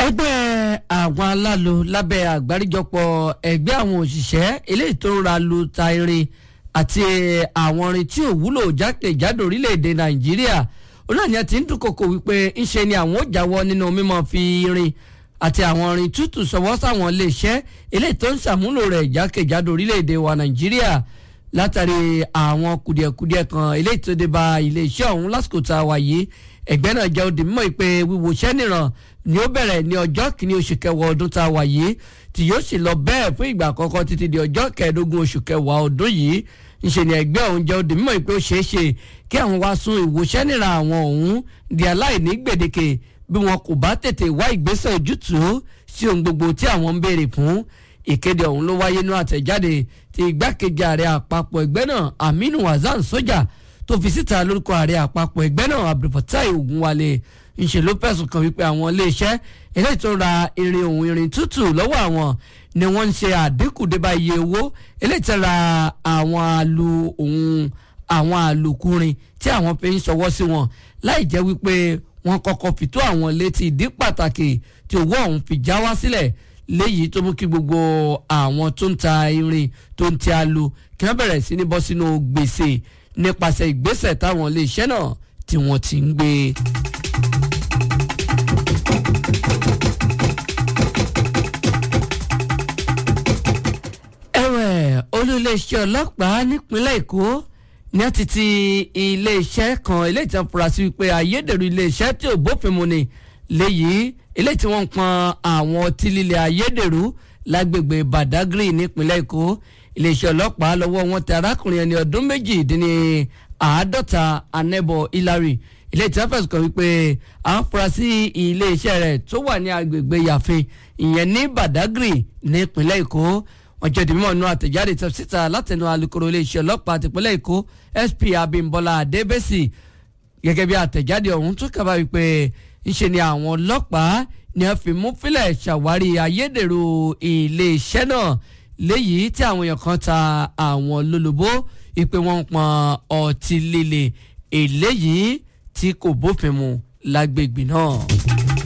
ẹgbẹ́ àwọn alálo lábẹ́ àgbáríjọpọ̀ ẹgbẹ́ àwọn òṣìṣẹ́ eléyìí tó ń ra lu ta irin àti àwọn irin tí ò wúlò jákèjádò orílẹ̀-èdè nàìjíríà olóòní ẹ ti ń dúnkokò wípé ńṣe ni àwọn ò jáwọ́ nínú mímọ́ fi irin àti àwọn irin tútù sọwọ́ sáwọn iléeṣẹ́ eléyìí tó ń ṣàmúlò rẹ̀ jákèjádò orílẹ̀-èdè wa nàìjíríà látàrí àwọn kùdìẹ̀kudiẹ kan eléyìí tó dé bá iléeṣẹ́ ọ̀hún lásìkò tá a wà yìí ẹgbẹ́ náà jẹ́ òdì mímọ́ ìpè wíwo iṣẹ́ nìran ni ó bẹ̀rẹ̀ ní ọjọ́ kìíní oṣù kẹwàá ọdún tá a wà yìí tí yóò sì lọ bẹ́ẹ̀ fún ìgbà àkọ́kọ́ títí di ọjọ́ kẹẹ̀ẹ́dógún oṣù kẹwàá ọdún yìí ńṣe ni ẹgbẹ́ ọ̀hún jẹ́ òdì mímọ́ ìpè ó ṣeé ṣe kí àwọn wá sún ìwòsẹ́ nìran àwọn ọ̀hún di aláìní gbèdéke bí wọn kò bá tètè wá ìgbésẹ̀ ojútùú sí ohun gbogbo tí àwọn ń béèrè fún ìkéde ọ̀hún ló wáyé ní àtẹ̀jáde ti igbákejì ààrẹ àpapọ̀ ẹgbẹ́ náà Aminu Hasan Soja tó fi síta lórúkọ ààrẹ àpapọ̀ ẹgbẹ́ náà Abdulfatai Ogunwale ńṣe ló fẹ̀sùn kàn wípé àwọn iléeṣẹ́ eléyìí tó ra irin òun irin tútù lọ́wọ́ àwọn ni wọ́n ń ṣe àdínkù débà iye owó eléyìí tó ra àwọn alu òun àwọn àlòkùnrin tí àwọn fi ń ṣọwọ́ sí wọn láì jẹ́ wípé wọ́n kọ́kọ́ fi tó àwọn létí ìdí pàtàkì tí owó ọ̀hún fi já wá sílẹ̀ léyìí tó mú kí gbogbo àwọn tó ń ta irin tó ń ti alu kí wọ́n bẹ̀rẹ̀ sí ní bọ́ sínú gbèsè nípasẹ̀ ìgbésẹ̀ táwọn iléeṣẹ́ náà tí wọ́n ti ń gbé. ẹ̀wẹ̀ olú-iléeṣẹ́ ọlọ́pàá nípínlẹ̀ èkó ní àti ti iléeṣẹ́ kan eléyìí tí wọ́n fura sí wípé ayédèrú iléeṣẹ́ tí ò bófin mu ni léyìí eléyìí tí wọ́n ń pọn àwọn ọtí líle ayédèrú lágbègbè badagry nípínlẹ̀ èkó iléeṣẹ́ ọlọ́pàá lọ́wọ́ wọn tẹ arákùnrin ẹni ọdún méjìdínní àádọ́ta anẹ́bọ̀ hilary iléeṣẹ́ tí wọ́n fẹ̀sùn kàn wípé àfúrásì iléeṣẹ́ rẹ̀ tó wà ní agbègbè yàfin ìyẹn ní badagry nípínlẹ̀ èkó wọ́n jẹ́ ìdìmọ̀ inú àtẹ̀jáde tó síta látẹnu alukoro iléeṣẹ́ ọlọ́pàá tìpínlẹ̀ èkó sp abimbola adébẹ́sì gẹ́gẹ́ bí àtẹ̀jáde ọ̀hún tó kaba wípé ńṣe ni àwọn ọlọ́pàá ni wọ́n fi mú fílẹ̀ ṣàwárí ayédèrú iléeṣẹ́ náà léyìí tí àwọn èèyàn kan ta àwọn lólobó ìpè wọn ń pọn ọtí líle eléyìí tí kò bófin mu lágbègbè náà.